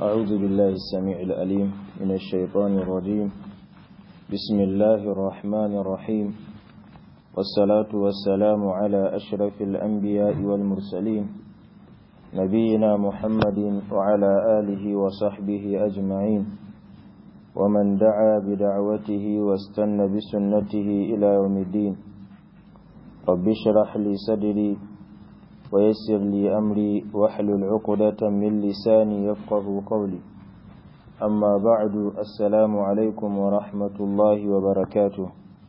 أعوذ بالله السميع الأليم من الشيطان الرجيم بسم الله الرحمن الرحيم والصلاة والسلام على أشرف الأنبياء والمرسلين نبينا محمد وعلى آله وصحبه أجمعين ومن دعا بدعوته واستنى بسنته إلى يوم الدين رب اشرح لي صدري ويسر لي أمري واحلل عقدة من لساني يفقه قولي أما بعد السلام عليكم ورحمة الله وبركاته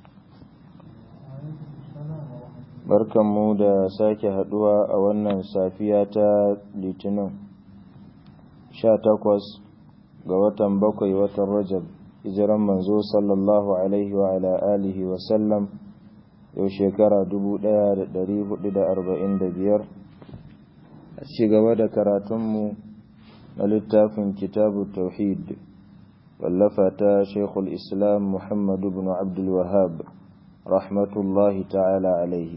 barkanmu da sake haduwa a wannan safiya ta litinin sha takwas ga watan bakwai watan rajab hijiran manzo sallallahu alaihi wa ala alihi wa sallam yau shekara biyar a ci gaba da karatunmu na littafin kitabu tauhid wallafa ta shekul islam muhammadu bin abdul wahab rahmatullahi ta'ala alaihi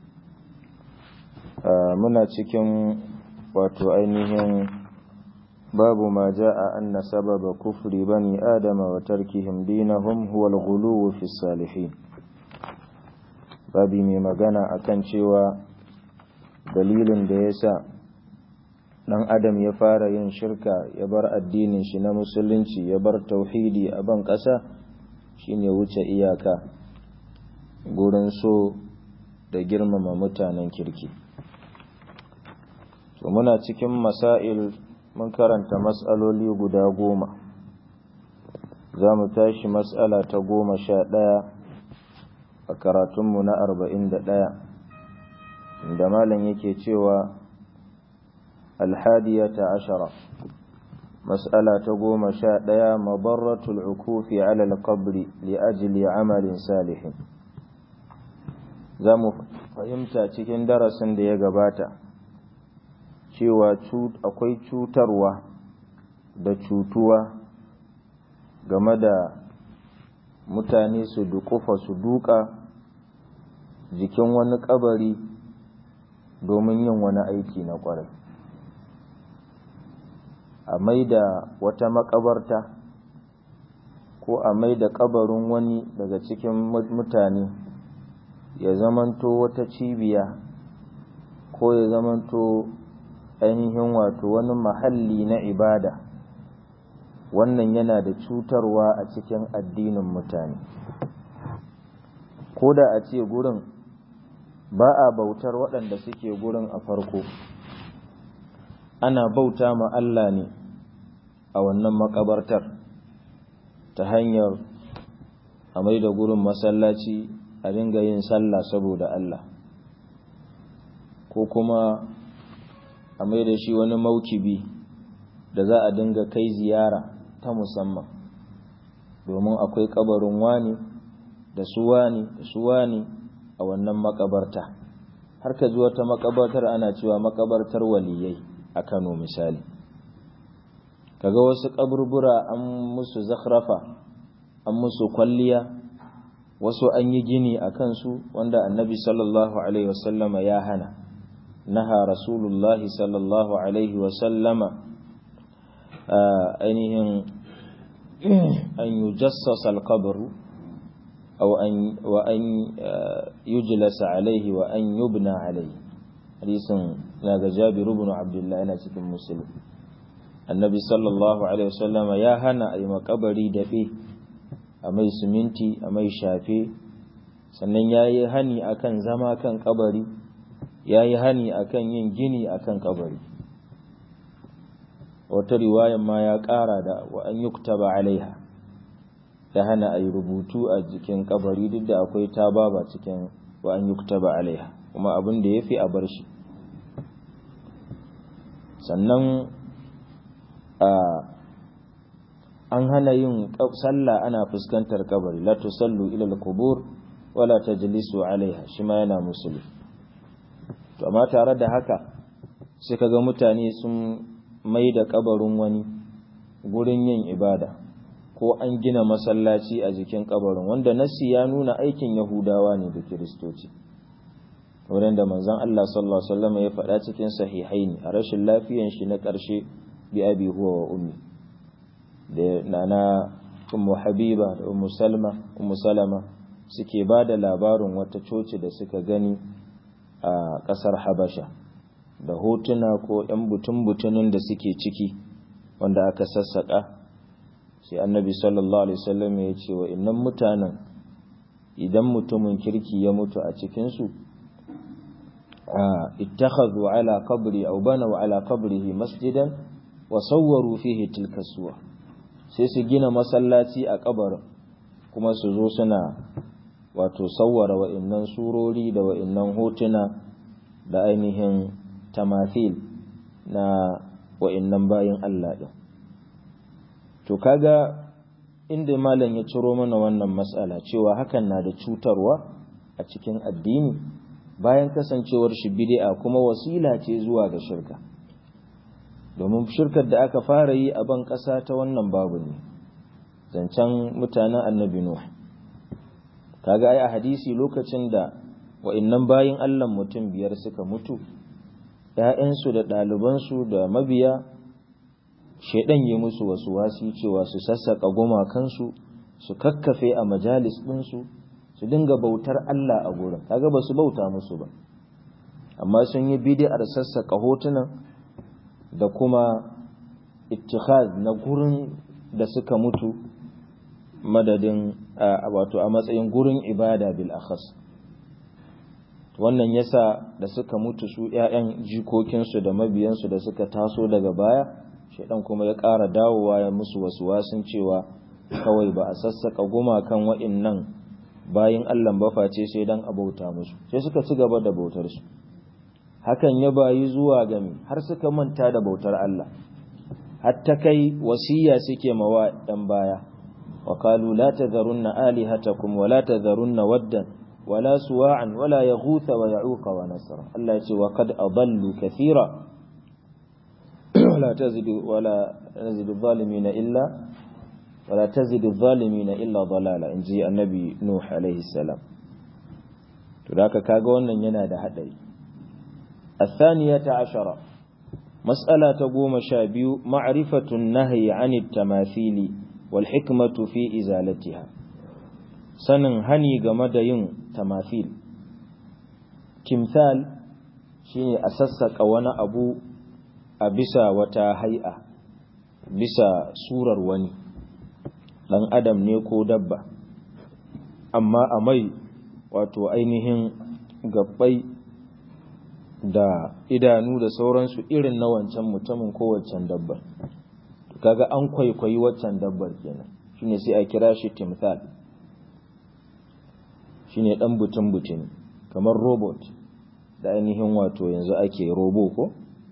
muna cikin wato ainihin babu ma ja'a anna sababa kufri bani adama wa tarkihim dinahum huwa al-ghuluw fi salihin babi mai magana akan cewa dalilin da yasa dan adam ya fara yin shirka ya bar addinin shi na musulunci ya bar tauhidi a ban ƙasa shine wuce iyaka gurin so da girmama mutanen kirki to muna cikin masail mun karanta mas'aloli guda goma za mu tashi mas'ala ta goma sha ɗaya a karatunmu na arba'in da ɗaya da malam yake cewa alhadiyata ashara mas'ala ta goma sha ɗaya mabarratul ukufi ala alqabri li ajli amalin salihin za mu fahimta cikin darasin da ya gabata cewa akwai cutarwa da cutuwa game da mutane su dukufa su duka jikin wani kabari domin yin wani aiki na kwarai a mai da wata makabarta ko a mai da kabarin wani daga cikin mutane ya zamanto wata cibiya ko ya zamanto ainihin wato wani mahalli na ibada wannan yana da cutarwa a cikin addinin mutane ko da a ce gurin ba a bautar waɗanda suke gurin a farko ana bauta ma Allah ne a wannan makabartar ta hanyar a mai da gurin masallaci a dinga yin sallah saboda Allah ko kuma a mai da shi wani maukibi da za a dinga kai ziyara ta musamman domin akwai kabarin wani da su wani da su wani a wannan makabarta har ka ji wata makabartar ana cewa makabartar waliyai a Kano misali kaga wasu kaburbura an musu zakhrafa an musu kwalliya wasu an yi gini a kansu wanda annabi sallallahu alaihi wasallama ya hana نهى رسول الله صلى الله عليه وسلم أنهم أن يجسس القبر أو أن وأن يجلس عليه وأن يبنى عليه حديث هذا جابر بن عبد الله أنا cikin مسلم النبي صلى الله عليه وسلم يا هنا أي مقبري دفي أمي سمنتي أمي شافي sannan ya yi hani akan zama kan kabari ya yi hani akan yin gini akan kabari wata riwayan ma ya ƙara da wa an yuktaba alaiha ya hana a yi rubutu a jikin kabari duk da akwai tababa cikin wa an yuktaba alaiha kuma abin da ya fi a bar shi sannan an hana yin sallah ana fuskantar kabari la tusallu ila al-qubur wala tajlisu alaiha shi ma yana musulmi to amma tare da haka sai kaga mutane sun mai da kabarin wani gurin yin ibada ko an gina masallaci a jikin kabarin wanda nasi ya nuna aikin yahudawa ne da kiristoci wurin da manzon Allah sallallahu alaihi wasallam ya faɗa cikin sahihaini a rashin lafiyan shi na ƙarshe bi abi huwa wa ummi da nana ummu habiba da ummu salma ummu salama suke ba da labarin wata coci da suka gani a ƙasar habasha da hotuna ko 'yan butun-butunin da suke ciki wanda aka sassaƙa sai annabi sallallahu alaihi wasallam ya ce wa innan mutanen idan mutumin kirki ya mutu a cikinsu ittakhadhu ala qabri aw banaw ala qabrihi masjidan wa sawwaru fihi tilka suwa sai su gina masallaci a kabarin kuma su zo suna wato sawwara wa'innan surori da wa'innan hotuna da ainihin tamathil na wa'innan bayin Allah din to kaga inda malam ya ciro mana wannan matsala cewa hakan na da cutarwa a cikin addini bayan kasancewar shi bid'a kuma wasila ce zuwa ga shirka domin shirkar da aka fara yi a ban ƙasa ta wannan babu ne zancen mutanen annabi nuh kaga ai a hadisi lokacin da wa'annan bayin Allah mutum biyar suka mutu ‘ya'yansu da ɗalibansu da mabiya shaidan yi musu wasu wasi cewa su sassaƙa gumakansu su kakkafe a majalis ɗinsu su dinga bautar Allah a gurin kaga ba su bauta musu ba amma sun yi bidiyar sassaƙa hotunan da kuma ittikhaz na gurin da suka mutu madadin wato a matsayin gurin ibada bil akhas wannan yasa da suka mutu su ƴaƴan jikokinsu da mabiyansu da suka taso daga baya shaidan kuma ya ƙara dawowa ya musu wasu wasun cewa kawai ba a sassaka gumakan wa'innan bayin Allah ba face sai dan abauta musu sai suka ci gaba da bautar su hakan ya bayi zuwa gami har suka manta da bautar Allah hatta kai wasiya suke mawa ɗan baya wa qalu la tadharunna alihatakum wa la tadharunna waddan wala suwa'an wala yaghutha wa ya'uqa wa nasra Allah ya ce wa qad adallu kathira ولا تزد ولا نزد الظالمين إلا ولا تزد الظالمين إلا ضلالا إن جي النبي نوح عليه السلام تلاك كاغون ينا ده حدي الثانية عشرة مسألة تقوم شابيو معرفة النهي عن التماثيل والحكمة في إزالتها sanin hani game da yin tamathil timthal shine a sassaka wani abu a bisa wata hai'a bisa surar wani ɗan adam ne ko dabba amma a mai wato ainihin gabbai da idanu da sauransu irin na wancan mutumin ko waccan dabbar kaga an kwaikwayi waccan dabbar kenan shine sai a kira shi timthal shine dan butun butun kamar robot da ainihin wato yanzu ake robo ko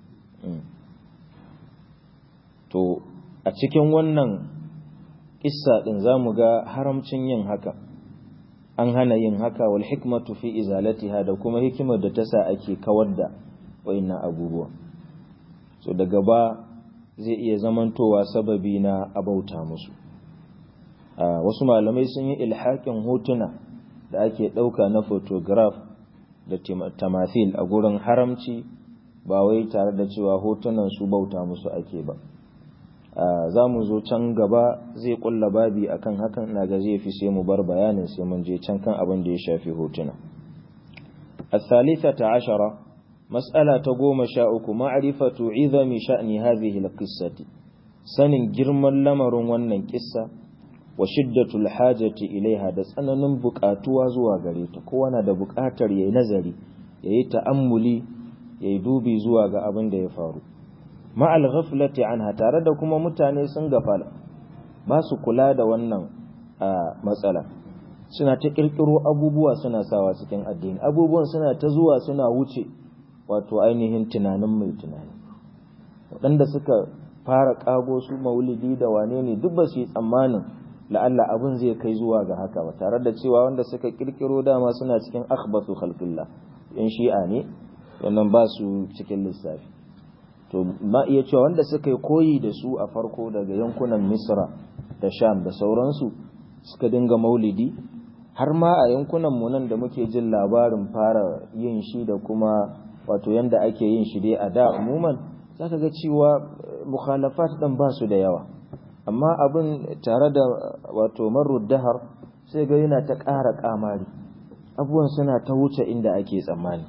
to a cikin wannan kissa din zamu ga haramcin yin haka an hana yin haka wal hikmatu fi izalatiha da kuma hikimar da ta sa ake kawar da wayannan abubuwa so daga ba zai iya zamantowa sababi na abauta musu wasu malamai sun yi ilhakin hotuna da ake ɗauka na photograph da tamathil a gurin haramci ba wai tare da cewa hotunan su bauta musu ake ba za mu zo can gaba zai kulla babi akan hakan na ga zai fi sai mu bar bayanin sai mun je can kan abin da ya shafi hotuna الثالثة عشرة مسألة تقوم شاؤك معرفة عظم شأن هذه القصة سن جرم لمر ونن قصة وشدة الحاجة إليها دس أنا ننبك أتوا زوا غريتا كوانا دا بكاتر ينزلي يتأملي يدوبي زوا أبن دا يفارو ma'al ghaflati anha tare da kuma mutane sun gafala ba su kula da wannan matsala suna ta kirkiro abubuwa suna sawa cikin addini abubuwan suna ta zuwa suna wuce wato ainihin tunanin mai tunani waɗanda suka fara ƙago su maulidi da wane ne duk ba su yi tsammanin la'alla abin zai kai zuwa ga haka ba tare da cewa wanda suka kirkiro dama suna cikin akhbathu khalqillah yan shi'a ne wannan ba su cikin lissafi to ma iya cewa wanda suka yi koyi da su a farko daga yankunan misra da sham da sauransu suka dinga maulidi har ma a yankunan mu nan da muke jin labarin fara yin shi da kuma wato yanda ake yin shi dai a da umuman zaka ga cewa mukhalafat ɗin ba su da yawa amma abin tare da wato marud dahar sai ga yana ta ƙara ƙamari abubuwan suna ta wuce inda ake tsammani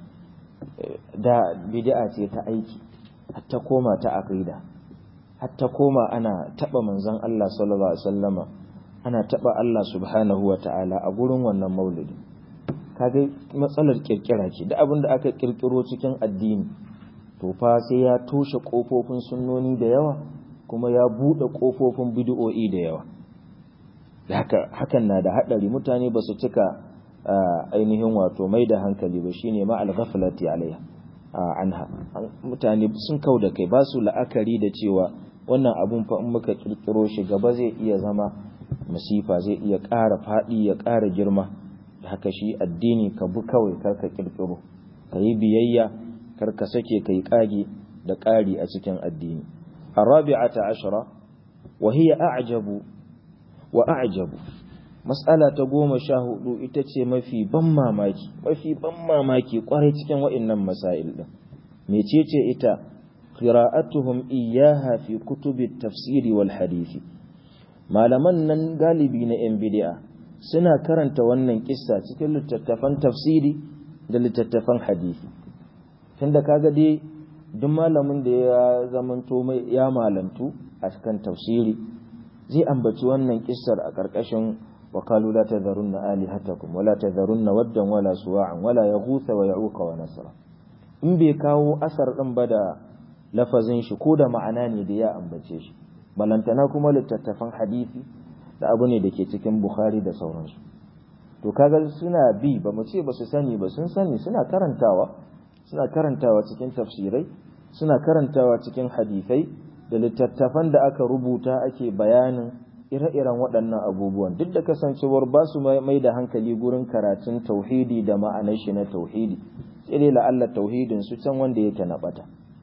da bid'a ce ta aiki hatta koma ta aqida hatta koma ana taba manzon Allah sallallahu alaihi wasallama ana taba Allah subhanahu wataala a gurin wannan maulidi kaga matsalar kirkira ce da abin da aka kirkiro cikin addini to fa sai ya toshe kofofin sunnoni da yawa kuma ya bude kofofin bid'o'i da yawa haka hakan na da hadari mutane ba su cika ainihin wato mai da hankali ba shine ma al-ghaflati alaiha anha mutane sun kau da kai ba su la'akari da cewa wannan abun fa in muka kirkiro shi gaba zai iya zama masifa zai iya ƙara faɗi ya ƙara girma haka shi addini ka bi kawai kar ka kirkiro ka yi biyayya kar ka sake kai ƙage da ƙari a cikin addini arabi'ata ashara wa hiya a'jabu wa a'jabu mas'ala ta goma sha hudu ita ce mafi ban mamaki mafi ban mamaki kwarai cikin wa'annan masail din mecece ita qira'atuhum iyyaha fi kutubi tafsiri wal hadisi malaman nan galibi na yan bid'a suna karanta wannan kissa cikin littattafan tafsiri da littattafan hadisi tunda kaga dai duk malamin da ya zamanto mai ya malantu a cikin tafsiri zai ambaci wannan kissar a ƙarƙashin وقالوا لا تذرن آلهتكم ولا تذرن ودا ولا سواعا ولا يغوث ويعوق ونسرا in bai kawo asar ɗin ba da lafazin shi ko da ma'ana ne da ya ambace shi balantana kuma littattafan hadisi da abu ne da ke cikin bukhari da sauransu to kaga suna bi ba mu ce ba su sani ba sun sani suna karantawa suna karantawa cikin tafsirai suna karantawa cikin hadisai da littattafan da aka rubuta ake bayanin ire-iren waɗannan abubuwan duk da kasancewar ba su mai da hankali gurin karatun tauhidi da ma'anar shi na tauhidi sai dai la'alla tauhidin su can wanda yake na bata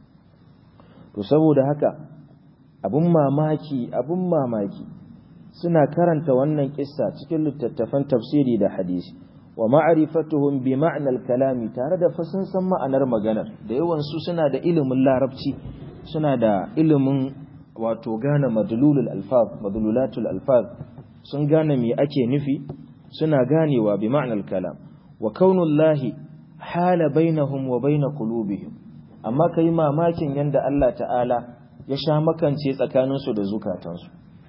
to saboda haka abun mamaki abun mamaki suna karanta wannan kissa cikin littattafan tafsiri da hadisi wa ma'rifatuhum bi ma'nal kalami tare da fa sun san ma'anar maganar da yawan su suna da ilimin larabci suna da ilimin wato gane madlulul alfaz madlulatul alfaz sun gane me ake nufi suna ganewa bi ma'nal kalam wa kaunullahi hala bainahum wa bain qulubihim amma kai mamakin yanda Allah ta'ala ya sha makance tsakaninsu da zukatansu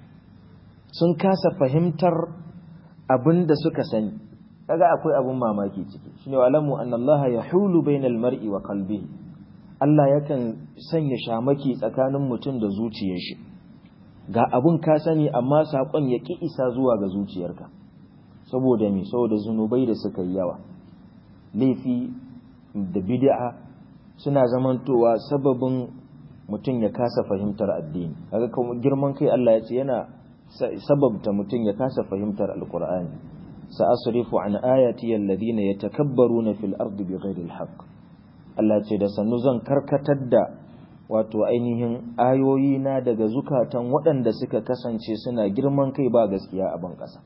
sun kasa fahimtar abinda suka sani kaga akwai abun mamaki ciki shine walamu annallaha yahulu bainal mar'i wa qalbihi Allah yakan sanya shamaki tsakanin mutum da zuciyar shi ga abun ka sani amma sakon ya ki isa zuwa ga zuciyarka saboda me saboda zunubai da suka yi yawa laifi da bid'a suna zamantowa sababin mutum ya kasa fahimtar addini kaga kuma girman kai Allah ya ce yana sababta mutum ya kasa fahimtar alqur'ani sa'asrifu an ayati alladhina yatakabbaruna fil ardi bighairi alhaq Allah ce da sannu zan karkatar da wato ainihin ayoyi na daga zukatan waɗanda suka kasance suna girman kai ba gaskiya a ban ƙasa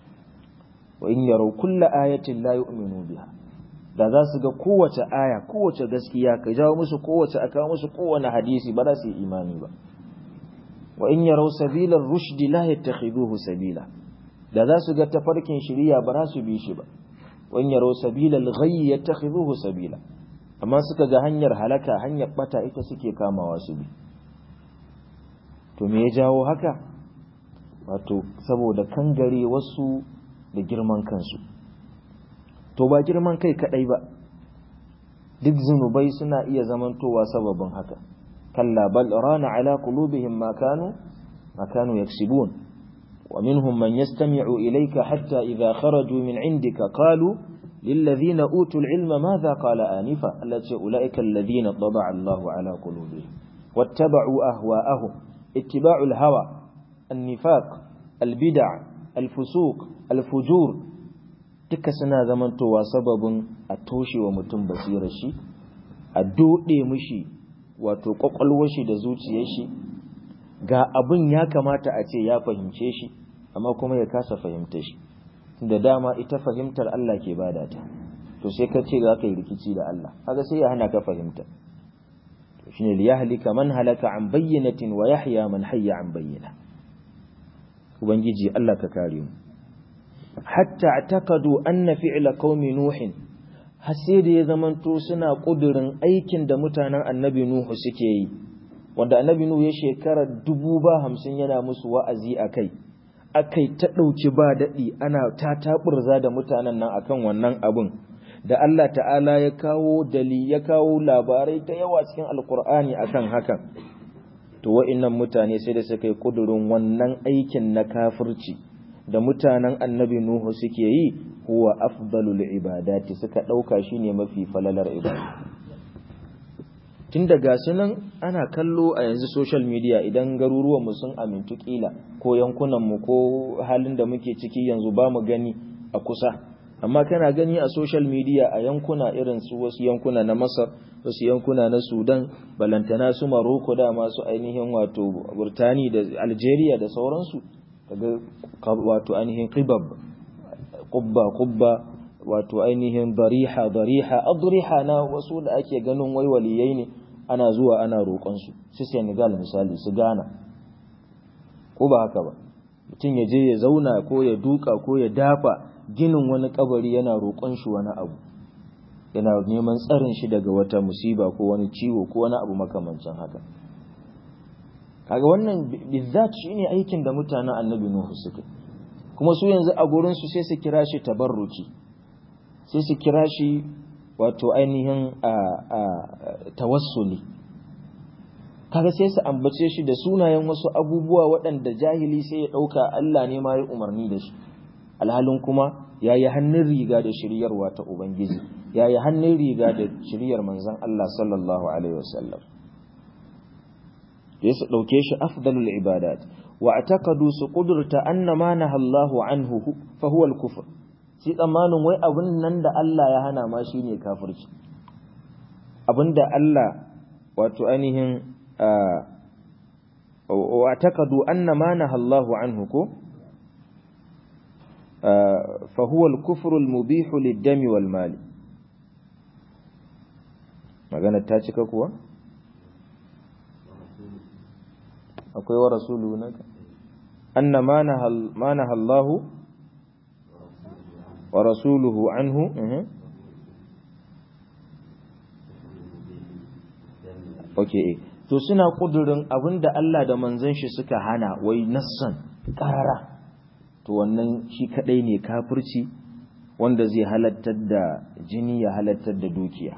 wa in yaraw kulla ayatin la yu'minu biha da za su ga kowace aya kowace gaskiya ka jawo musu kowace aka musu kowane hadisi ba za su yi imani ba wa in yaraw sabila rushd la yattakhiduhu sabila da za su ga tafarkin shiriya ba za su bi shi ba wa in yaraw sabila al-ghayy yattakhiduhu sabila amma suka ga hanyar halaka hanyar bata ita suke kamawa su bi to me ya jawo haka wato saboda kangare wasu da girman kansu to ba girman kai kadai ba duk zunubai suna iya zamantowa sababin haka kalla bal rana ala qulubihim ma kanu ma kanu yaksibun wa minhum man yastami'u ilayka hatta idha kharaju min indika qalu للذين أوتوا العلم ماذا قال آنفا التي أولئك الذين طبع الله على قلوبهم واتبعوا أهواءهم اتباع الهوى النفاق البدع الفسوق الفجور duka suna zamantowa sababin a toshe wa mutum basirar shi a doɗe mishi wato ƙwaƙwalwar shi da zuciyar shi ga abin ya kamata a ce ya fahimce shi amma kuma ya kasa fahimta shi da dama ita fahimtar Allah ke bada ta to sai ka ce za ka yi rikici da Allah haka sai ya hana ka fahimta shine liyahlika man halaka an bayyinatin wa yahya man hayya an bayyina ubangiji Allah ka kare mu hatta atakadu anna fi'la qaumi nuhin har da ya zamanto suna kudurin aikin da mutanen annabi nuhu suke yi wanda annabi nuhu ya shekara dubu ba hamsin yana musu wa'azi a kai akai ta ɗauki ba daɗi ana ta taɓurza da mutanen nan akan wannan abun da Allah ta'ala ya kawo dali ya kawo labarai ta yawa cikin alkur'ani akan hakan to wa'innan mutane sai da suka yi kudurin wannan aikin na kafirci da mutanen annabi nuhu suke yi huwa afdalul ibadati suka ɗauka shine mafi falalar ibada tun daga sunan ana kallo a yanzu social media idan garuruwanmu sun amintu kila ko yankunanmu ko halin da muke ciki yanzu ba mu gani a kusa amma kana gani a social media a yankuna irin su wasu yankuna na masar wasu yankuna na sudan balantana su maroko da masu ainihin wato burtani da algeria da sauransu kaga wato ainihin qibab qubba qubba wato ainihin dariha dariha adriha na wasu da ake ganin wai waliyai ne ana zuwa ana roƙon su su Senegal misali su Ghana ko ba haka ba mutum ya je ya zauna ko ya duka ko ya dafa ginin wani kabari yana roƙon shi wani abu yana neman tsarin shi daga wata musiba ko wani ciwo ko wani abu makamancin haka kaga wannan bizzat shine aikin da mutanen annabi nuhu suka kuma su yanzu a gurin su sai su kira shi tabarruki sai su kira shi wato ainihin a tawassuli kaga sai su ambace shi da sunayen wasu abubuwa waɗanda jahili sai ya ɗauka Allah ne ma ya umarni da shi alhalin kuma ya yi hannun riga da shiryarwa ta Ubangiji ya yi hannun riga da shiryar manzan Allah sallallahu Alaihi wasallam da su ɗauke shi afdalul ibadat wa atakadu su ƙudurta anna ma na Allahu anhu fa huwa al-kufr shi tsammanin wai abin nan da Allah ya hana ma shine kafirci abin da Allah wato ainihin wa atakadu anna ma na Allahu anhu ko فهو الكفر المبيح للدم والمال magana ta cika kuwa akwai wa rasulu naka anna ma naha Allah wa rasuluhu anhu okay to suna kudurin abinda Allah da manzon shi suka hana wai nassan karara to wannan shi kadai ne kafirci wanda zai halattar da jini ya halattar da dukiya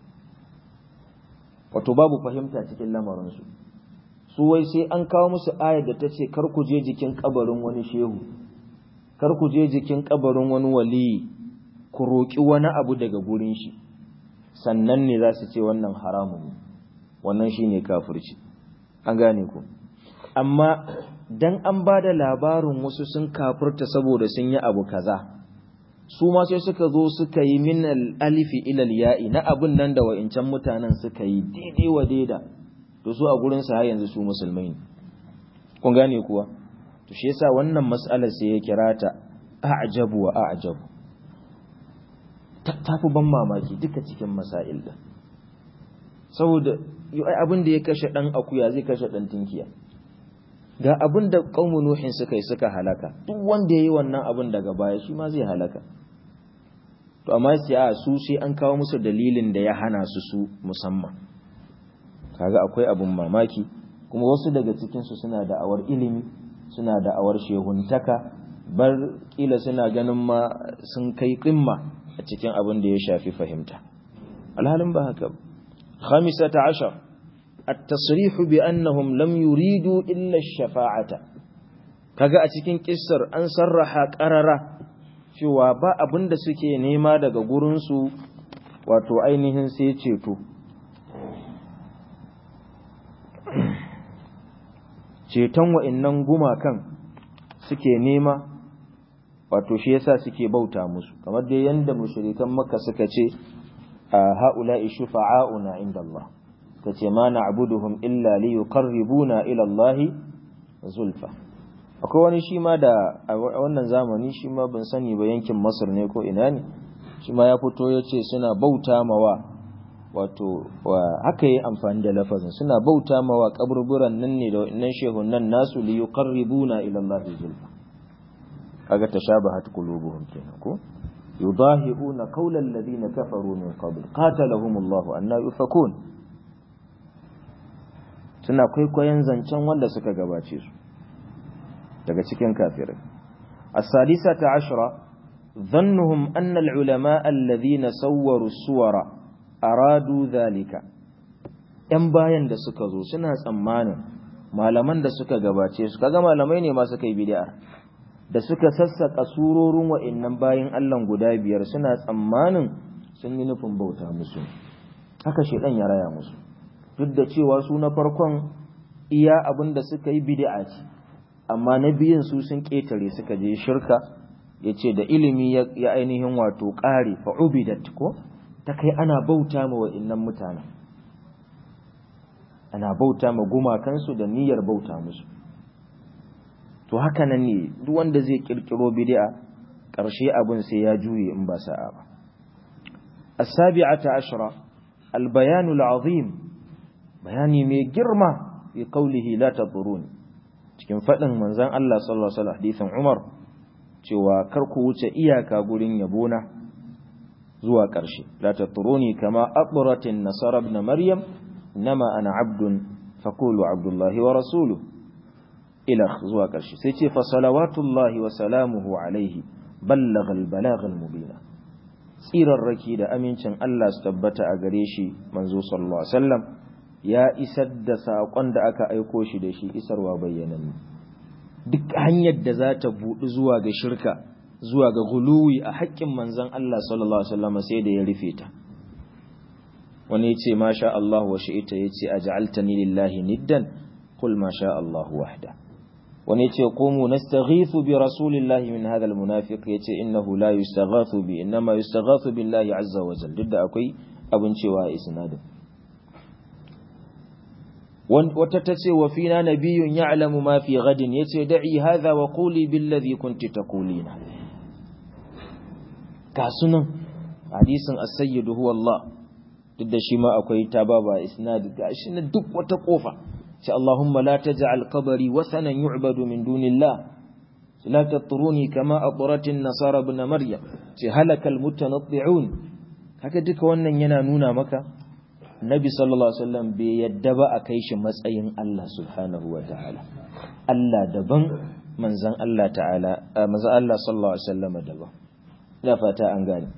wato babu fahimta cikin lamarinsu su wai sai an kawo musu ayar da ta ce kar ku je jikin kabarin wani shehu kar ku je jikin kabarin wani waliyi ku roƙi wani abu daga gurin shi sannan ne za su ce wannan haramun ne wannan shine kafirci an gane ku amma dan an ba da labarin wasu sun kafirta saboda sun yi abu kaza su ma sai suka zo suka yi min alifi ilal ya'i na abin nan da wa'incan mutanen suka yi daidai wa daida to su a gurin sa yanzu su musulmai ne kun gane kuwa to shi yasa wannan mas'alar sai ya kira ta a'jabu wa a'jabu ta fi ban mamaki duka cikin masail da saboda abin da ya kashe dan akuya zai kashe dan tinkiya ga abin da ƙaumu nuhin suka yi suka halaka duk wanda ya yi wannan abin daga baya shi ma zai halaka to amma sai a su sai an kawo musu dalilin da ya hana su su musamman kaga akwai abin mamaki kuma wasu daga cikinsu suna da awar ilimi suna da awar shehuntaka bar kila suna ganin ma sun kai kimma a cikin abin da ya shafi fahimta alhalin ba haka khamisata ashar التصريح بأنهم لم يريدوا إلا الشفاعة kaga a cikin kissar an sarraha ƙarara cewa ba abin da suke nema daga gurinsu wato ainihin sai ceto ceton wa'innan gumakan suke nema wato shi yasa suke bauta musu kamar dai yanda mushrikan makka suka ce a ha'ula'i shufa'auna inda Allah ta ce ma na abuduhum illa li yuqarribuna ila Allah zulfa akwai wani shi ma da a wannan zamani shi ma ban sani ba yankin Masar ne ko ina ne shi ma ya fito ya ce suna bauta mawa wato haka yi amfani da lafazin suna bauta mawa kaburburan nan ne da wannan shehun nan nasu li yuqarribuna ila Allah zulfa kaga tashabahat qulubuhum kenan ko yudahiuna qawla alladhina kafaru min qabl qatalahum Allah anna yufakun suna kwaikwayon zancen wanda suka gabace su daga cikin kafirai as-sadisata ashra dhannuhum anna al-ulama alladhina sawwaru suwara aradu dhalika yan bayan da suka zo suna tsammanin malaman da suka gabace su kaga malamai ne ma suka yi bid'a da suka sassaka surorin wa'annan bayin Allah guda biyar suna tsammanin sun yi nufin bauta musu haka shedan ya raya musu duk da cewa su na farkon iya abin da suka yi bid'a ce amma na biyun su sun ketare suka je shirka yace da ilimi ya ainihin wato ƙare fa ubidat ko ta kai ana bauta ma wa'annan mutanen ana bauta ma gumakansu da niyyar bauta musu to haka nan ne duk wanda zai kirkiro bid'a ƙarshe abin sai ya juye in ba sa'a ba as-sabi'ata ashra al-bayan al-azim bayani mai girma fi qawlihi la tadurun cikin fadin manzon Allah sallallahu alaihi wasallam hadisin Umar cewa kar ku wuce iyaka gurin yabona zuwa ƙarshe la taturuni kama aqratin nasara ibn maryam nama ana abdun faqulu abdullahi wa rasuluhu ila zuwa ƙarshe sai ce fa salawatullahi wa salamuhu alaihi ballagha al-balagh al-mubina tsirarraki da amincin Allah su tabbata a gare shi manzo sallallahu alaihi wasallam ya isar da saƙon da aka aiko shi da shi isarwa bayyananne duk hanyar da za ta buɗi zuwa ga shirka zuwa ga guluwi a haƙƙin manzon Allah sallallahu alaihi wasallam sai da ya rufe ta wani yace ma sha Allah wa shi'ita yace aj'altani lillahi niddan qul ma sha Allah wahda wani yace qumu nastaghithu bi rasulillahi min hadha almunafiq yace innahu la yustaghathu bi inma yustaghathu billahi azza wa jalla duk da akwai abin cewa isnadin wata ta ce wa fina nabiyyun ya'lamu ma fi gadin yace da'i hadha wa quli billadhi kunti taqulina ga sunan hadisin as-sayyidu huwa Allah duk da shi ma akwai tababa isnad gashi na duk wata kofa sai Allahumma la taj'al qabri wathanan yu'badu min dunillah la tatruni kama atrat an-nasara ibn maryam sai halaka al-mutanatti'un haka duka wannan yana nuna maka Nabi sallallahu Alaihi wasallam bai yadda ba a kai shi matsayin Allah subhanahu wa ta'ala. Allah daban manzan Allah ta'ala, manzan Allah sallallahu Alaihi wasallam daban. Ina fata an gane.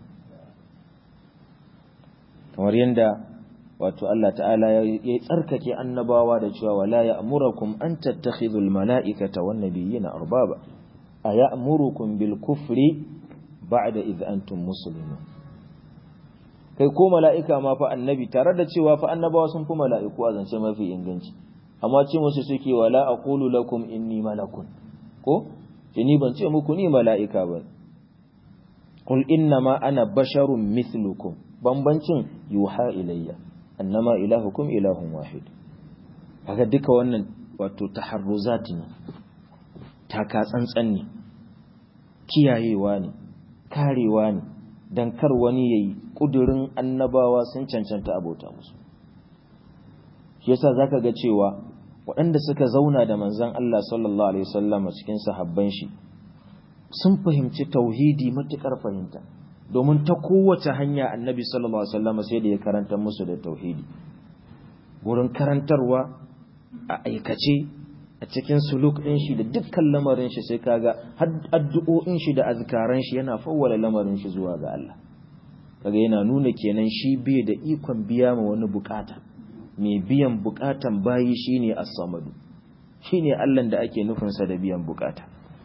Kamar yadda wato Allah ta'ala ya tsarkake annabawa da cewa wala ya amurakum an tattakhidul mala'ikata wan nabiyina arbaba a ya'murukum bil kufri ba'da idh antum muslimun kai ko mala'ika ma fa annabi tare da cewa fa annabawa sun fi mala'iku a zance mafi inganci amma ce musu suke wala aqulu lakum inni malakun ko ce ni ban ce muku ni mala'ika ba qul inna ma ana basharun mithlukum bambancin yuha ilayya annama ilahukum ilahun wahid haka duka wannan wato taharruzat ne taka tsantsan ne kiyayewa ne karewa ne dan kar wani yayi kudurin annabawa sun cancanta abota musu shi yasa zaka ga cewa waɗanda suka zauna da manzon Allah sallallahu alaihi wasallam cikin sahabban shi sun fahimci tauhidi matukar fahimta domin ta kowace hanya annabi sallallahu alaihi wasallam sai da ya karanta musu da tauhidi gurin karantarwa a aikace a cikin suluk ɗin shi da dukkan lamarin shi sai kaga addu'o'in shi da azkaran shi yana fawwala lamarin shi zuwa ga Allah kaga yana nuna kenan shi bai da ikon biya ma wani bukata mai biyan bukatan bayi shine as-samadu shine Allah da ake nufin sa da biyan bukata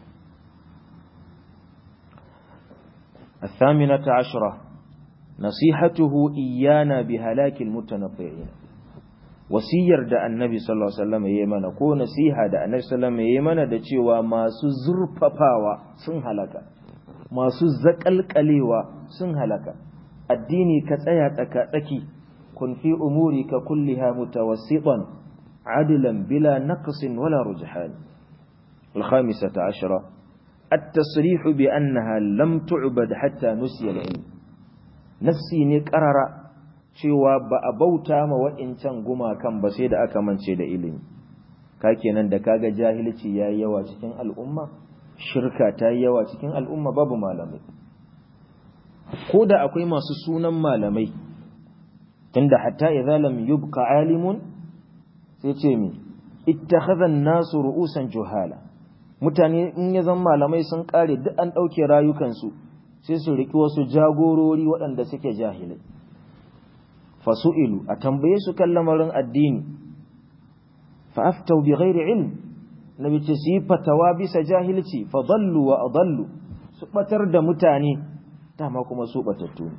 الثامنة عشرة نصيحته إيانا بهلاك المتنطعين wasiyar da annabi sallallahu alaihi wasallam yayi mana ko nasiha da annabi sallallahu alaihi wasallam yayi mana da cewa masu zurfafawa sun halaka masu zakalkalewa sun halaka addini ka tsaya tsaka tsaki kun fi umurika kulliha mutawassitan adlan bila naqsin wala rujhan الخامسة عشرة التصريح بأنها لم تعبد حتى نسي العلم نفسي نقرر cewa ba a bauta ma wa'incan gumakan ba sai da aka mance da ilimi ka kenan da kaga jahilci yayi yawa cikin al'umma shirka ta yi yawa cikin al'umma babu malamai ko da akwai masu sunan malamai tunda hatta idza lam yubqa alimun sai ce mi ittakhadha an-nasu ru'usan juhala mutane in ya zama malamai sun kare duk an dauke rayukansu sai su riki wasu jagorori waɗanda suke jahilai fasu'ilu a tambaye su kan lamarin addini fa aftau bi ghairi ilm nabi ce su yi fatawa bisa jahilci fa dallu wa adallu su batar da mutane dama kuma su batattu ne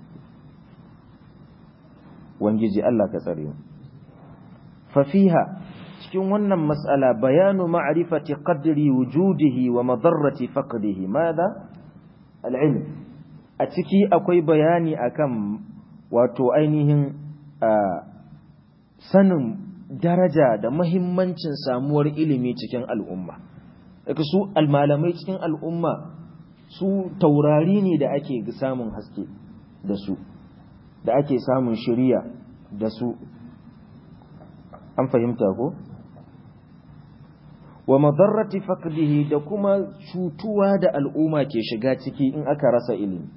wangiji Allah ka tsare mu fa fiha cikin wannan mas'ala bayanu ma'rifati qadri wujudihi wa madarrati faqdihi madha al-ilm a ciki akwai bayani akan wato ainihin sanin daraja da mahimmancin samuwar ilimi cikin al'umma daga su almalamai cikin al'umma su taurari ne da ake samun haske da su da ake samun shiriya da su an fahimta ko wa madarrati faqdihi da kuma cutuwa da al'umma ke shiga ciki in aka rasa ilimi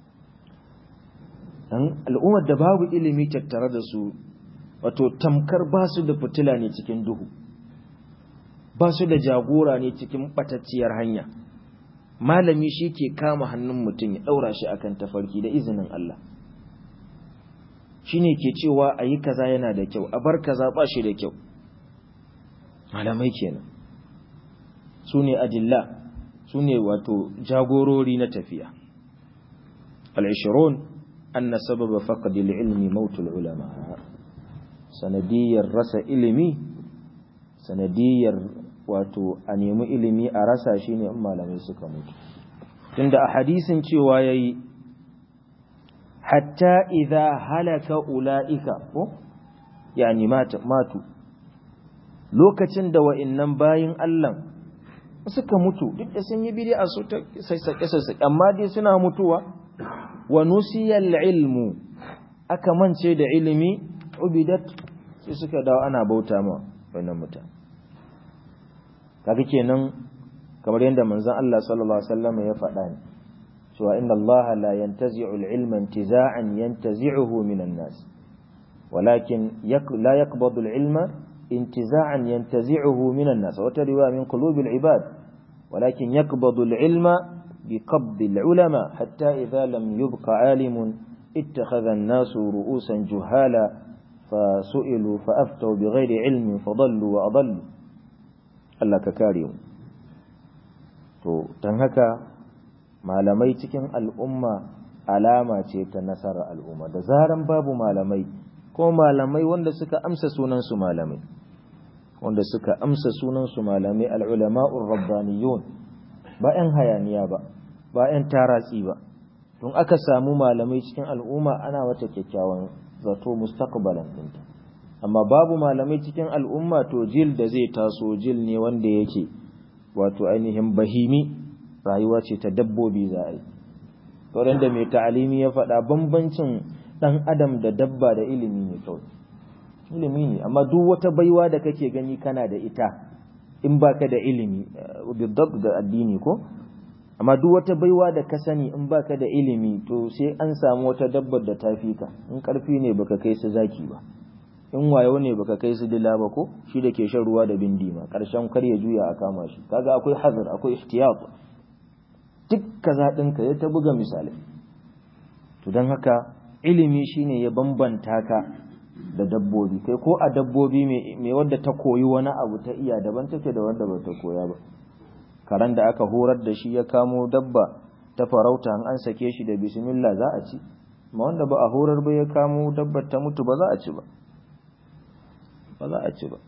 dan al'ummar da babu ilimi tattare da su wato tamkar ba su da fitila ne cikin duhu ba su da jagora ne cikin batacciyar hanya malami shi ke kama hannun mutum ya ɗaura shi akan tafarki da izinin Allah shi ne ke cewa a yi kaza yana da kyau a bar kaza ba shi da kyau malamai kenan su ne adilla su ne wato jagorori na tafiya al-ishirun anna sababa faqdi al-ilmi mautul ulama sanadiyar rasa ilimi sanadiyar wato a nemi ilimi a rasa shi ne in malamai suka mutu tunda a hadisin cewa yayi hatta idza halaka ulaika ko yani matu lokacin da wa'annan bayin Allah suka mutu duk da sun yi bid'a su ta sassake sassake amma dai suna mutuwa wa nusiyal ilmu aka mance da ilimi ubidat sai suka dawo ana bauta ma wannan mutane kaga kenan kamar yadda manzon Allah sallallahu alaihi wasallam ya faɗa ne cewa inna Allah la yantazi'u al-ilma intiza'an yantazi'uhu minan nas walakin la yaqbadu al-ilma intiza'an yantazi'uhu minan nas wata riwaya min qulubi al-ibad walakin yaqbadu al-ilma بقبض العلماء حتى إذا لم يبق عالم اتخذ الناس رؤوسا جهالا فسئلوا فأفتوا بغير علم فضلوا وأضلوا Allah ka kare mu to don haka malamai cikin al'umma alama ce ta nasarar al'umma da zaran babu malamai ko malamai wanda suka amsa sunansu malamai wanda suka amsa sunansu malamai al'ulama'ur rabbaniyun ba ‘yan hayaniya ba ba ‘yan taratsi ba don aka samu malamai cikin al'umma ana wata kyakkyawan zato mustaqbalan ɗinta amma babu malamai cikin al'umma to jil da zai taso jil ne wanda yake wato ainihin bahimi rayuwa ce ta dabbobi za a yi wurin da mai ta'alimi ya faɗa bambancin ɗan adam da dabba da ilimi ne kawai ilimi ne amma duk wata baiwa da kake gani kana da ita in baka da ilimi bidab da addini ko amma duk wata baiwa da ka sani in baka da ilimi to sai an samu wata dabbar da ta fi ka in karfi ne baka kai su zaki ba in wayo ne baka kai su dila ba ko shi da ke shan ruwa da bindi ma karshen kar ya juya a kama shi kaga akwai hazar akwai ihtiyat duk kaza ɗinka ya ta buga misali to don haka ilimi shine ya bambanta ka da dabbobi kai ko a dabbobi mai wadda ta koyi wani abu ta iya daban take da wanda ba ta koya ba karan da aka horar da shi ya kamo dabba ta farauta an sake shi da bismillah za a ci ma wanda ba a horar ba ya kamo dabbar ta mutu ba za a ci ba ba za a ci ba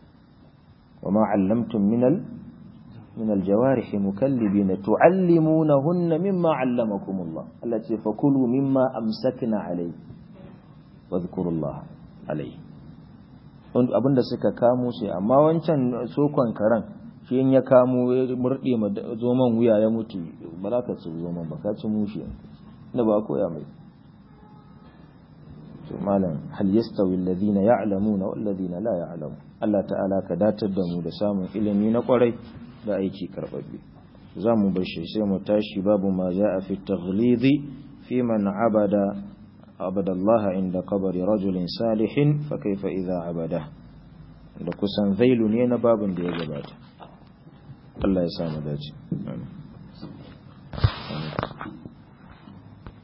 wa ma allamtum minal min aljawarihi mukallibina tuallimunahunna mimma allamakumullah Allah ce fakulu mimma amsakna alayhi wadhkurullah alayhi abinda suka kamo sai amma wancan sokon karan shi in ya kamo ya murde ma zoman wuya ya mutu ba za ka ci zoman ba ka ci mushi inda ba koya mai to malam hal yastawi alladhina ya'lamuna wal ladina la ya'lamu Allah ta'ala ka datar da mu da samun ilimi na kwarai da aiki karbabbe za mu bar shi sai mu tashi babu ma ja'a fi taghlidi fi man abada abada Allah inda qabri rajulin salihin fa kaifa idha abada da kusan zailu ne na babin da ya gabata Allah ya samu dace amin